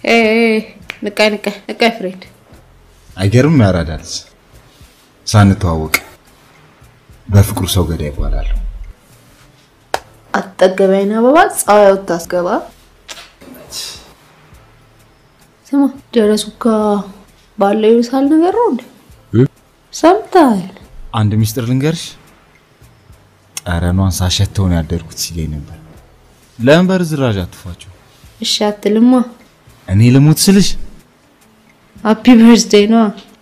ንቃይ ንቃይ ንቃይ ፍሬድ አይገርም ያራዳልስ ሳንተዋወቅ በፍቅሩ ሰው ገዳይ ይባላል። አትጠገበኝ አበባ ፀሐይ ታስገባ። ስማ ደረሱ ጋ ባለው ይብሳል ነገር ነው እንዴ? ሰምተሃል? አንድ ሚስጥር ልንገርሽ፣ ጠረኗን ሳሸተውን ያደርኩት ሲለኝ ነበር። ለምን በርዝራዥ አትፏቸው? እሺ አትልማ። እኔ ልሙት ስልሽ ሃፒ በርዝዴይ ነዋ።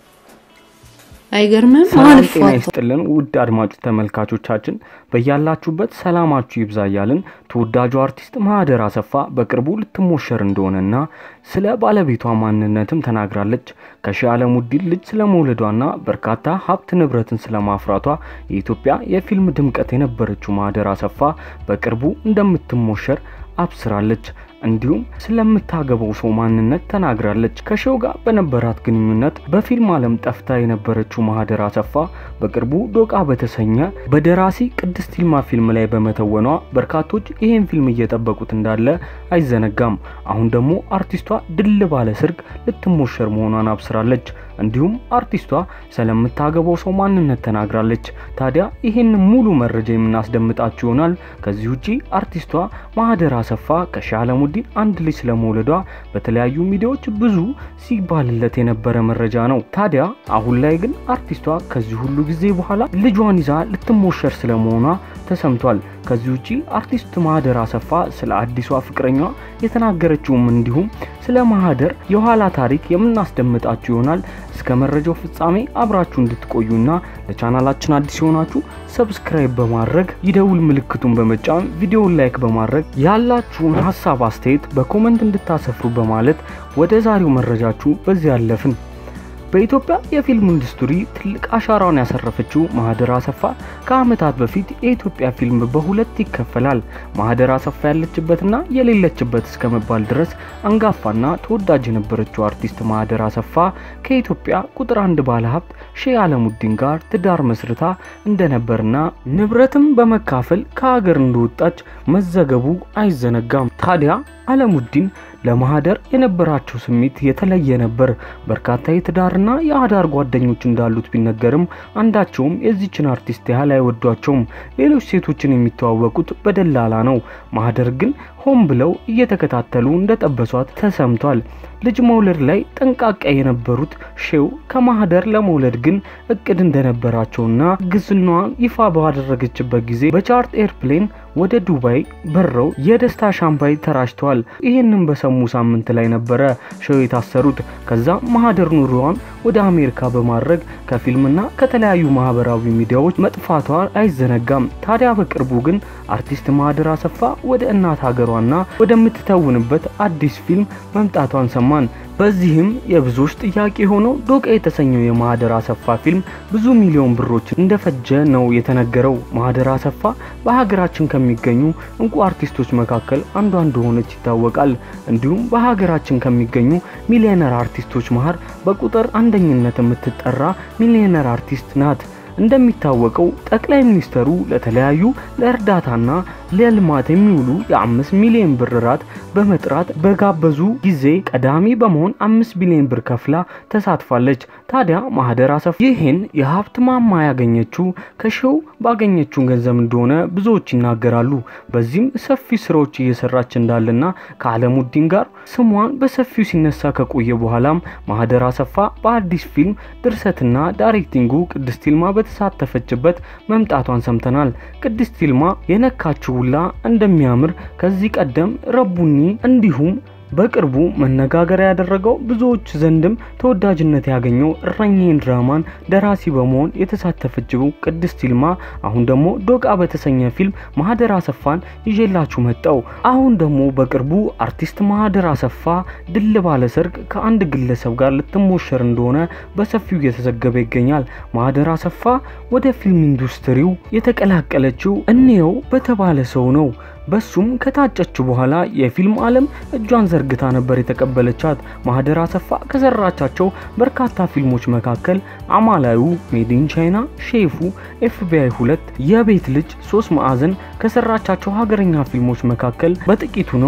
አይገርምም? ሰላም አልፎ ጤና ይስጥልን ውድ አድማጭ ተመልካቾቻችን በያላችሁበት ሰላማችሁ ይብዛ እያልን ተወዳጁ አርቲስት ማህደር አሰፋ በቅርቡ ልትሞሸር እንደሆነና ስለ ባለቤቷ ማንነትም ተናግራለች። ከሺህ ዓለሙዲን ልጅ ስለመውለዷና በርካታ ሀብት ንብረትን ስለማፍራቷ የኢትዮጵያ የፊልም ድምቀት የነበረችው ማህደር አሰፋ በቅርቡ እንደምትሞሸር አብስራለች። እንዲሁም ስለምታገባው ሰው ማንነት ተናግራለች። ከሺው ጋር በነበራት ግንኙነት በፊልም ዓለም ጠፍታ የነበረችው ማህደር አሰፋ በቅርቡ ዶቃ በተሰኘ በደራሲ ቅድስት ይልማ ፊልም ላይ በመተወኗ በርካቶች ይህን ፊልም እየጠበቁት እንዳለ አይዘነጋም። አሁን ደግሞ አርቲስቷ ድል ባለ ሰርግ ልትሞሸር መሆኗን አብስራለች። እንዲሁም አርቲስቷ ስለምታገባው ሰው ማንነት ተናግራለች። ታዲያ ይህን ሙሉ መረጃ የምናስደምጣችሁ ይሆናል። ከዚህ ውጪ አርቲስቷ ማህደር አሰፋ ከሺህ ዓለሙዲን አንድ ልጅ ስለመውለዷ በተለያዩ ሚዲያዎች ብዙ ሲባልለት የነበረ መረጃ ነው። ታዲያ አሁን ላይ ግን አርቲስቷ ከዚህ ሁሉ ጊዜ በኋላ ልጇን ይዛ ልትሞሸር ስለመሆኗ ተሰምቷል። ከዚህ ውጪ አርቲስት ማህደር አሰፋ ስለ አዲሷ ፍቅረኛዋ የተናገረችውም እንዲሁም ስለ ማህደር የኋላ ታሪክ የምናስደምጣችሁ ይሆናል። እስከ መረጃው ፍጻሜ አብራችሁ እንድትቆዩና ለቻናላችን አዲስ የሆናችሁ ሰብስክራይብ በማድረግ ይደውል ምልክቱን በመጫን ቪዲዮውን ላይክ በማድረግ ያላችሁን ሀሳብ አስተያየት በኮመንት እንድታሰፍሩ በማለት ወደ ዛሬው መረጃችሁ በዚህ ያለፍን። በኢትዮጵያ የፊልም ኢንዱስትሪ ትልቅ አሻራውን ያሰረፈችው ማህደር አሰፋ ከዓመታት በፊት የኢትዮጵያ ፊልም በሁለት ይከፈላል። ማህደር አሰፋ ያለችበትና የሌለችበት እስከ መባል ድረስ አንጋፋና ተወዳጅ የነበረችው አርቲስት ማህደር አሰፋ ከኢትዮጵያ ቁጥር አንድ ባለሀብት ሼህ አለሙዲን ጋር ትዳር መስርታ እንደነበርና ንብረትም በመካፈል ከሀገር እንደወጣች መዘገቡ አይዘነጋም። ታዲያ አለሙዲን ለማህደር የነበራቸው ስሜት የተለየ ነበር። በርካታ የትዳርና የአዳር ጓደኞች እንዳሉት ቢነገርም አንዳቸውም የዚችን አርቲስት ያህል አይወዷቸውም። ሌሎች ሴቶችን የሚተዋወቁት በደላላ ነው። ማህደር ግን ሆን ብለው እየተከታተሉ እንደጠበሷት ተሰምቷል። ልጅ መውለድ ላይ ጠንቃቃ የነበሩት ሼው ከማህደር ለመውለድ ግን እቅድ እንደነበራቸውና ግዝናዋን ይፋ ባደረገችበት ጊዜ በቻርት ኤርፕሌን ወደ ዱባይ በረው የደስታ ሻምፓይ ተራጭተዋል። ይህንን በሰሙ ሳምንት ላይ ነበረ ሼው የታሰሩት። ከዛ ማህደር ኑሮዋን ወደ አሜሪካ በማድረግ ከፊልምና ከተለያዩ ማህበራዊ ሚዲያዎች መጥፋቷ አይዘነጋም። ታዲያ በቅርቡ ግን አርቲስት ማህደር አሰፋ ወደ እናት ሀገሯና ወደምትተውንበት አዲስ ፊልም መምጣቷን ሰማን። በዚህም የብዙዎች ጥያቄ ሆነው ዶቃ የተሰኘው የማህደር አሰፋ ፊልም ብዙ ሚሊዮን ብሮች እንደፈጀ ነው የተነገረው። ማህደር አሰፋ በሀገራችን ከሚገኙ እንቁ አርቲስቶች መካከል አንዷ እንደሆነች ይታወቃል። እንዲሁም በሀገራችን ከሚገኙ ሚሊዮነር አርቲስቶች መሀል በቁጥር አንደኝነት የምትጠራ ሚሊዮነር አርቲስት ናት። እንደሚታወቀው ጠቅላይ ሚኒስተሩ ለተለያዩ ለእርዳታና ለልማት የሚውሉ የአምስት ሚሊዮን ብር ራት በመጥራት በጋበዙ ጊዜ ቀዳሚ በመሆን አምስት ቢሊዮን ብር ከፍላ ተሳትፋለች። ታዲያ ማህደር አሰፋ ይህን የሀብት ማማ ያገኘችው ከሼው ባገኘችው ገንዘብ እንደሆነ ብዙዎች ይናገራሉ። በዚህም ሰፊ ስራዎች እየሰራች እንዳለና ከአለሙዲን ጋር ስሟን በሰፊው ሲነሳ ከቆየ በኋላም ማህደር አሰፋ በአዲስ ፊልም ድርሰትና ዳይሬክቲንጉ ቅድስት ይልማ በተሳተፈችበት መምጣቷን ሰምተናል። ቅድስት ይልማ የነካችው ሁላ እንደሚያምር ከዚህ ቀደም ረቡኒ እንዲሁም በቅርቡ መነጋገሪያ ያደረገው ብዙዎች ዘንድም ተወዳጅነት ያገኘው እረኛዬን ድራማን ደራሲ በመሆን የተሳተፈችው ቅድስት ይልማ አሁን ደግሞ ዶቃ በተሰኘ ፊልም ማህደር አሰፋን ይዤላችሁ መጣው። አሁን ደግሞ በቅርቡ አርቲስት ማህደር አሰፋ ድል ባለ ሰርግ ከአንድ ግለሰብ ጋር ልትሞሸር እንደሆነ በሰፊው እየተዘገበ ይገኛል። ማህደር አሰፋ ወደ ፊልም ኢንዱስትሪው የተቀላቀለችው እንየው በተባለ ሰው ነው። በሱም ከታጨች በኋላ የፊልም ዓለም እጇን ዘርግታ ነበር የተቀበለቻት። ማህደር አሰፋ ከሰራቻቸው በርካታ ፊልሞች መካከል አማላዩ፣ ሜዲን ቻይና፣ ሼፉ፣ ኤፍቢአይ ሁለት፣ የቤት ልጅ፣ ሶስት ማዕዘን ከሰራቻቸው ሀገረኛ ፊልሞች መካከል በጥቂቱ ነው።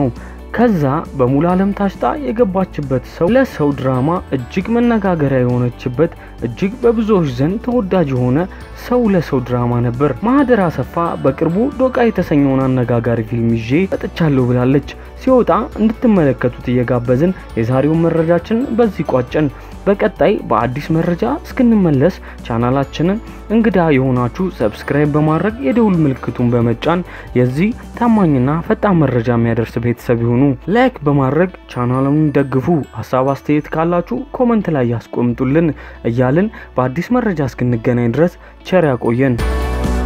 ከዛ በሙሉ ዓለም ታሽጣ የገባችበት ሰው ለሰው ድራማ እጅግ መነጋገሪያ የሆነችበት እጅግ በብዙዎች ዘንድ ተወዳጅ የሆነ ሰው ለሰው ድራማ ነበር። ማህደር አሰፋ በቅርቡ ዶቃ የተሰኘውን አነጋጋሪ ፊልም ይዤ መጥቻለሁ ብላለች። ሲወጣ እንድትመለከቱት እየጋበዝን የዛሬውን መረጃችን በዚህ ቋጨን። በቀጣይ በአዲስ መረጃ እስክንመለስ ቻናላችንን እንግዳ የሆናችሁ ሰብስክራይብ በማድረግ የደውል ምልክቱን በመጫን የዚህ ታማኝና ፈጣን መረጃ የሚያደርስ ቤተሰብ ይሁኑ። ላይክ በማድረግ ቻናሉን ደግፉ። ሀሳብ አስተያየት ካላችሁ ኮመንት ላይ ያስቆምጡልን እያልን በአዲስ መረጃ እስክንገናኝ ድረስ ቸር ያቆየን።